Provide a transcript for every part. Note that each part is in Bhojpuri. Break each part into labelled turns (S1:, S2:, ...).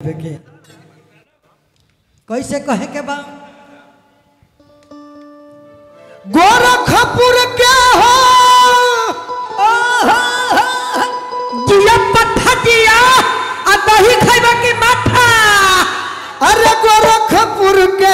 S1: के कैसे कहे के बा
S2: गोरखपुर के हो
S1: दिया पट्ठा दिया आ दही खाइबा की माथा
S2: अरे गोरखपुर के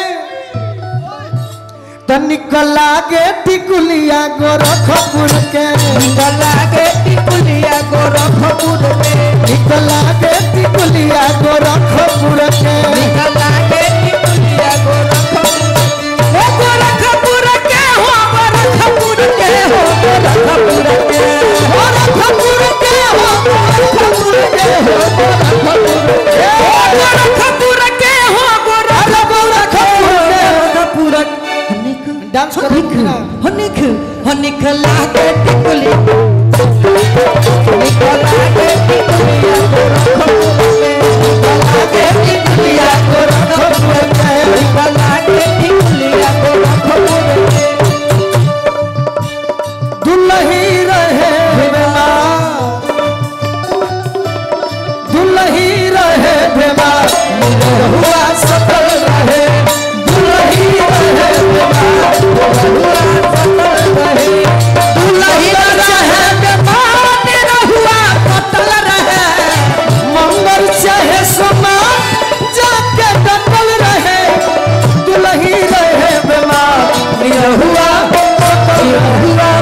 S2: तनिक लागे टिकुलिया गोरखपुर के
S1: लागे टिकुलिया गोरखपुर में
S2: निक लागे टिकुलिया गोरखपुर के
S1: लागे टिकुलिया गोरखपुर ओ गोरखपुर के हो गोरखपुर के हो गोरखपुर के गोरखपुर के हो गोरखपुर के हो गोरखपुर के गोरखपुर के हो गोरखपुर के गोरखपुर हनिक
S2: डांस करो
S1: हनिक
S2: ना।
S1: हनिक हनिक लागे टिकुली हनिक लागे टिकुलिया गोरखपुर में लागे टिकुलिया गोरखपुर में लागे टिकुलिया गोरखपुर में
S2: दुलही रहे भेमा दुलही रहे भेमा हुआ सफल रहे दुलही रहे भेमा
S1: हुआ सफल रहे दुल्ही रहे बेमान रहुआ कतल रहे
S2: मंगल चाहे सोना जाके डटल रहे दुलही रहे भेमा हुआ
S1: हुआ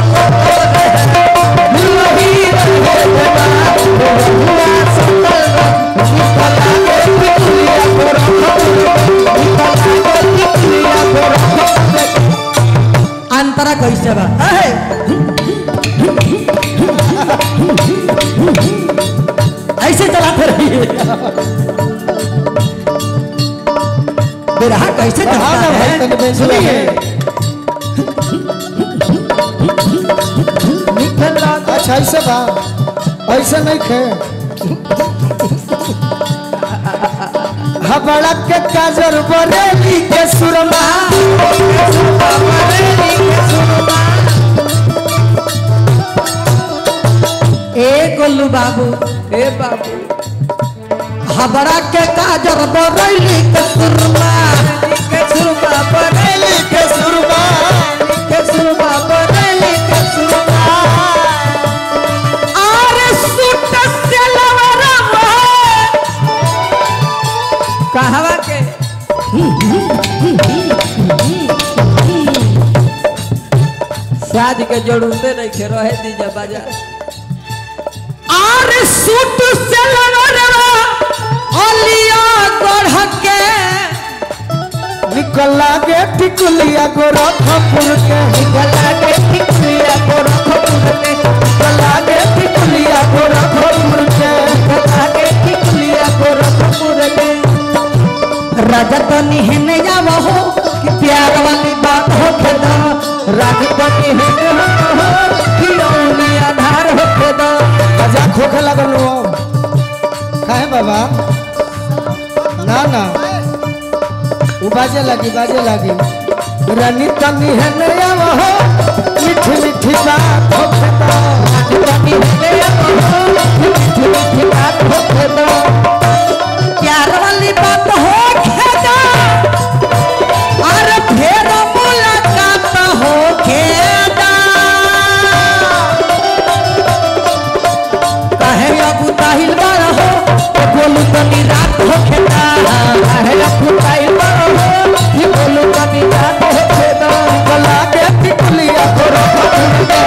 S1: दुल्ही रहे बेमान हुआ सफल रहे लागे टिकुलिया गोरखपुर लागे टिकुलिया गोरखपुर अंतरा कैसे बा ऐसे चलाते रहिए बिरहा कैसे चलता
S2: हाँ ना भाई, तनी
S1: है
S2: बेंच
S1: सुनिए
S2: लगे। अच्छा ऐसे बा ऐसे नहीं खे हबड़ा के काजर बरेली के सुरमा
S1: ए गोलू बाबू ए बाबू हबड़ा के काजर बरैली के सुरमा के सुरमा बरैली के सुरमा के सुरमा बरैली के सुरमा अरे सूट से लवरा कहवा के शादी के जरूरते नहीं खे रहे दीजिए बाजार आरे सूट से लवरवा अलिया गढ़ के
S2: निकल लागे टिकुलिया गोरखपुर के
S1: गला के टिकुलिया गोरखपुर के
S2: निकल लागे टिकुलिया गोरखपुर के
S1: गला के टिकुलिया गोरखपुर के रजत निहन जाव हो कि प्यार वाली बात हो खेदा रजत निहन हो कि औनी आधार हो खेदा
S2: मजाक होखे लगल हो काहे बाबा ना ना उ बाजे लगी बाजे लगी रानी तनी है नया हो मीठी मीठी बात हो खेता
S1: प्यार वाली बात हो खेदा अरे फेर मुलाकात हो खेदा कहे अबू ताहिल बार हो तो बोलू तनी रात हो खेदा कहे अबू ताहिल बार हो कि बोलू तनी रात हो खेदा
S2: गला के टिकुलिया गोरखपुर के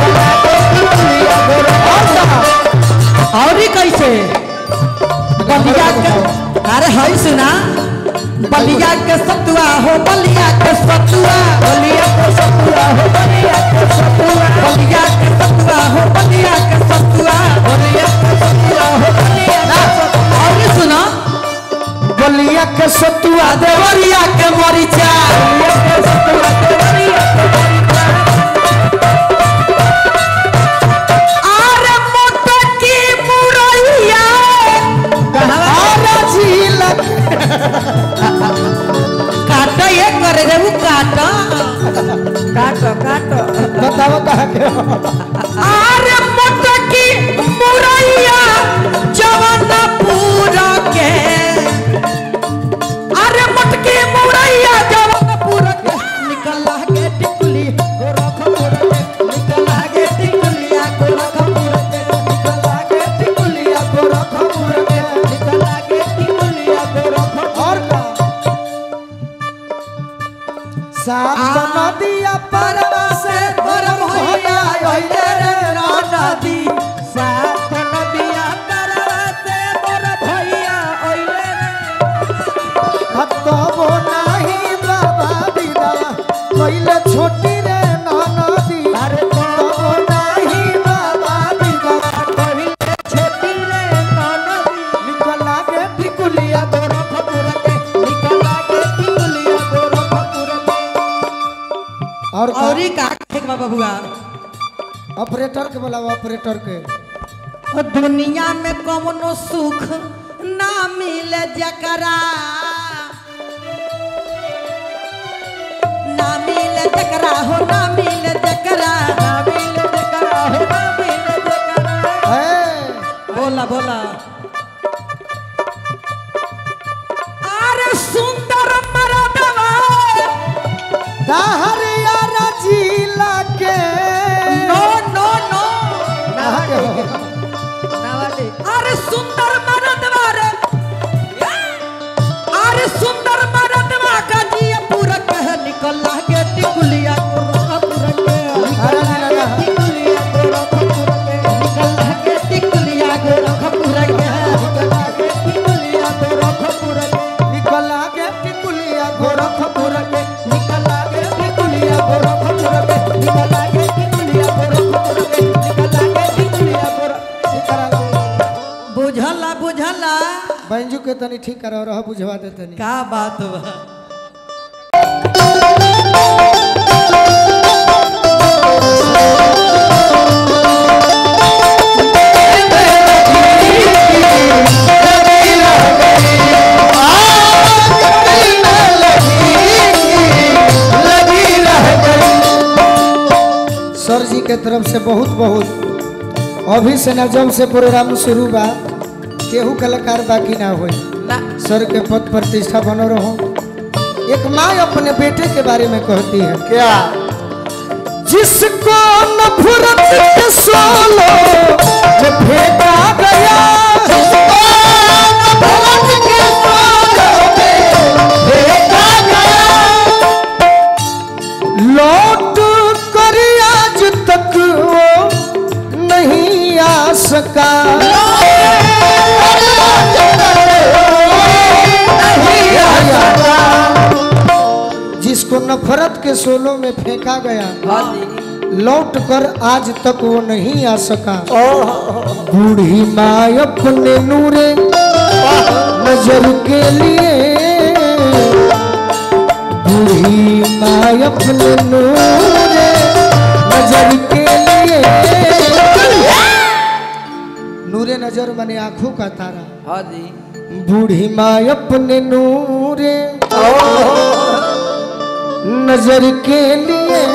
S1: और ही कैसे बलिया के अरे हई सुना बलिया के सतुआ हो बलिया के सतुआ बलिया के सतुआ हो बलिया के सतुआ बलिया के सतुआ हो बलिया के सतुआ बलिया के सतुआ हो बलिया के सतुआ और ही सुना
S2: बलिया के सतुआ
S1: देवरिया के मरीचा बलिया के सतुआ देवरिया के मरीचा अरे मोटा की मुरैया कहां
S2: आरा झील
S1: काटो ये करे रे वो काटो काटो काटो
S2: बताओ कहा के
S1: अरे मोटा की मुरैया जवाना पूरा के टिकुलिया गोरखपुर के निकल के टिकुलिया गोरखपुर के
S2: और का?
S1: औरी का कहे के बा बबुआ
S2: ऑपरेटर के बोला ऑपरेटर के
S1: ओ दुनिया में कौनो सुख ना मिले जकरा ना मिले जकरा हो ना मिले जकरा ना मिले जकरा हो ना मिले जकरा
S2: है
S1: बोला बोला अरे सुंदर मरदवा
S2: दाहरिया जिला के
S1: नो नो नो
S2: कहाँ के हो?
S1: अरे सुंदर मरदवा रे अरे सुंदर मरदवा का जी पूरा कह निकल के टिकुलिया गोरखपुर के
S2: अरे ना, ना, ना।
S1: टिकुलिया गोरखपुर के निकल के टिकुलिया गोरखपुर के निकल के टिकुलिया गोरखपुर के
S2: निकला के टिकुलिया
S1: गोरखपुर के निकल के टिकुलिया गोरखपुर के निकल के टिकुलिया गोरखपुर के निकल के टिकुलिया गोरखपुर बुझला बुझला
S2: बैंजू के तनी ठीक करो रह बुझवा दे तनी
S1: का बात बा
S2: सर जी के तरफ से बहुत बहुत अभी से ना जब से प्रोग्राम शुरू बा केहू कलाकार बाकी ना होई
S1: ना
S2: सर के पद प्रतिष्ठा बनो रहो एक माँ अपने बेटे के बारे में कहती है क्या जिसको नफरत के सोलो में फेंका गया जिसको नफरत के सोलो में फेंका गया लौट कर आज तक वो नहीं आ सका नहीं आ सका। जिसको नफरत के सोलों में फेंका गया लौट कर आज तक वो नहीं आ सका बूढ़ी माँ अपने नूरे नजर के लिए बूढ़ी माँ अपने नूरे नजर के लिए नूरे नजर मने आंखों का तारा
S1: हाँ जी
S2: बूढ़ी माँ अपने नूरे नजर के लिए